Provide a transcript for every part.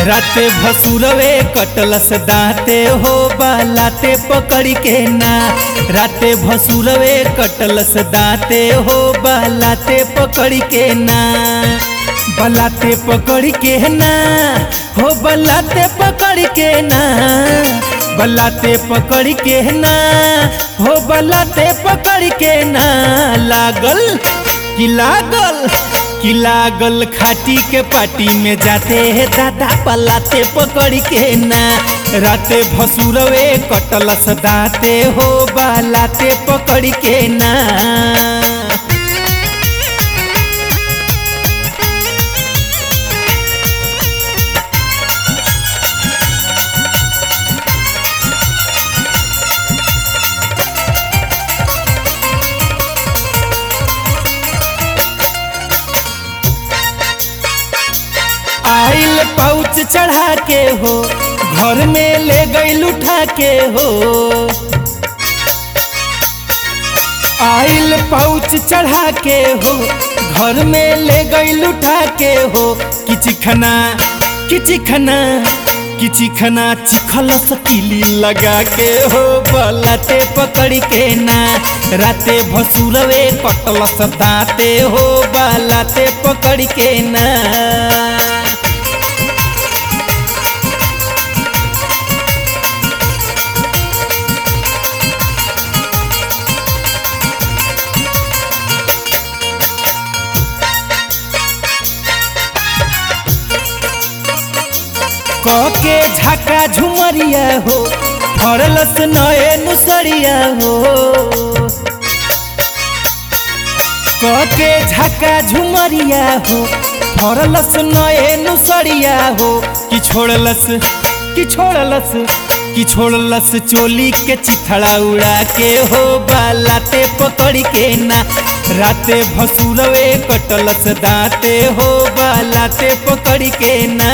राते भसुरवे कटलस दाते हो बालाते पकड़ के ना राते भसुरवे कटलस दाते हो बालाते पकड़ के ना बलाते पकड़ के ना हो बलाते पकड़ के ना बलाते पकड़ के ना हो बलाते पकड़ के ना लागल कि लागल कि लागल खाटी के पाटी में जाते है दादा पलाते पकड़ के ना राते भसुरवे कटलस दाते हो बालाते पकड़ के ना आइल पाउच चढ़ा के हो घर में ले गई उठा के हो आइल पाउच चढ़ा के हो घर में ले गई उठा के हो किचिखना किचिखना किचिखना चिखल सकीली लगा के हो बलाते पकड़ के ना राते भसुरवे कटलस दाते हो बलाते पकड़ के ना के झाका झुमरिया हो फरलस नए नुसरिया हो के झाका झुमरिया हो फरलस नए नुसरिया हो कि छोड़लस कि छोड़लस कि छोड़लस चोली के चिथड़ा उड़ा के हो बालाते पकड़ के ना राते भसुरवे कटलस दाते हो बालाते पकड़ के ना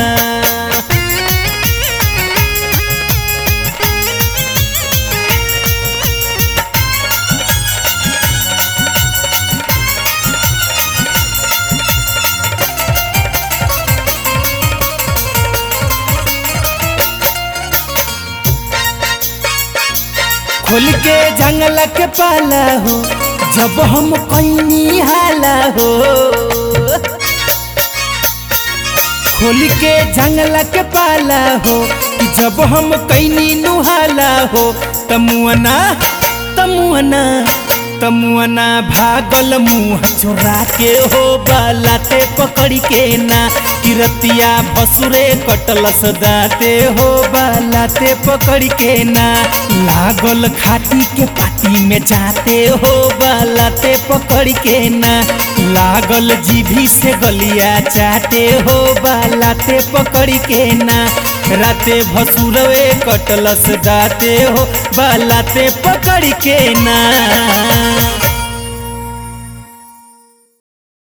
खोल के जंगल के पाला हो जब हम कैनी हाला हो खोल के जंगल के पाला हो कि जब हम कैनी नुहाला हो तमुअना तमुअना तमुअना भागल मुँह चोरा के हो बालाते पकड़ के ना किरतिया भसुरे कटलस दाते हो बालाते पकड़ के ना लागल खाटी के पाटी में जाते हो बालाते पकड़ के ना लागल जीभी से गलिया चाटे हो बालाते पकड़ के ना राते भसुरवे कटलस दाते हो बालाते पकड़ के ना